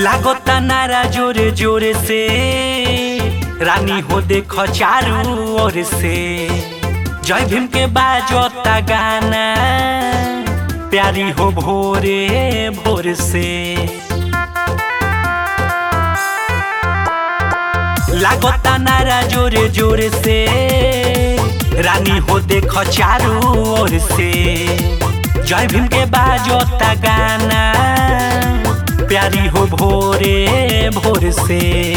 लागता नारा जोरे जोरे से रानी हो देख चारू ओर से जय भीम के बाजता गाना प्यारी हो भोरे भोर से लागता नारा जोरे जोरे से रानी हो देख चारू ओर से जय भीम के बाजता गाना प्यारी हो भोरे भोर से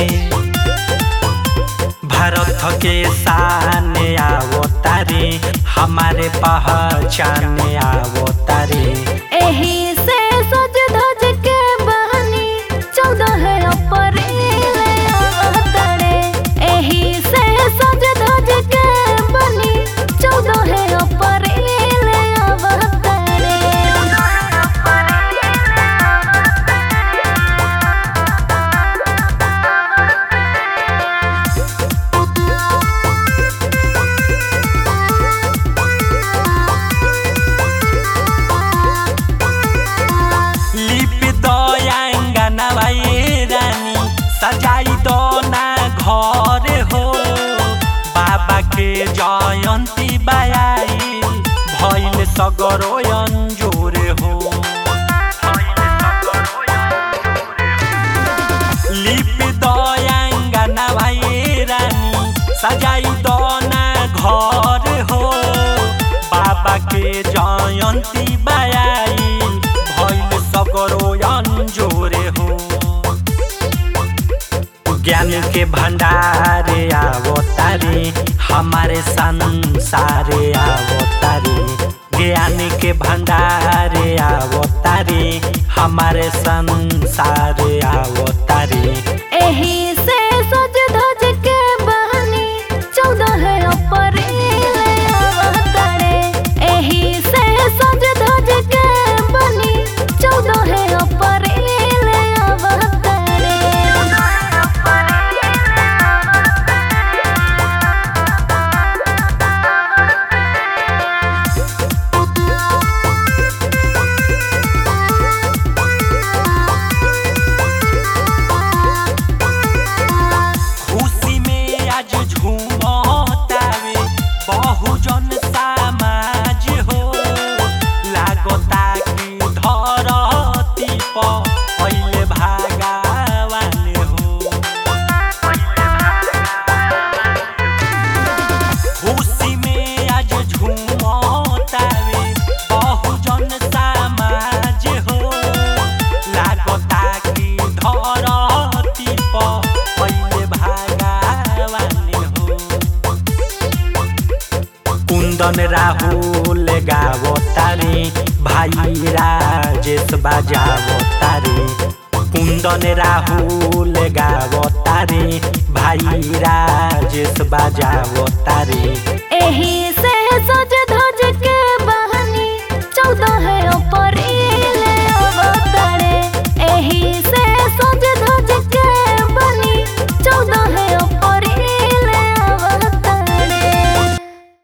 भारत के सामने आवो तारे हमारे पहचान आवो तारे एही से सज धज के बहनी चौदह अप्रैल अवतरे एही से सज धज के बनी चौदह अप्रैल अवतरे लिप दयांगना ये रानी सजाई दो ना घर हो बाबा के जयंती बायाई भइल सगरो अंजोर हो लिप दयांगना ये रानी सजाई दो ना घर हो बाबा के जयंती बायाई भइल सगरो अंजोरे हो ज्ञान के भंडार आवो तारे हमारे संसार आवो तारे ज्ञान के भंडार आवो तारे हमारे संसार आवो तारे एही से सज धज के बहनी चौदह अप्रैल अवतरे एही से सज धज के बनी चौदह अप्रैल अवतरे खुशी में आज झूमतावे बहुजन समाज हो लागता कि धरती पर पहिले भागावान हो खुशी में आज झूमतावे बहुजन समाज हो लागता कि धरती पर पहिले भागावान हो कुंदन राहुल गावो तारे भाई राजेश बाजावो तारे कुंदन राहुल गावो तारे भाई राजेश बाजावो तारे एही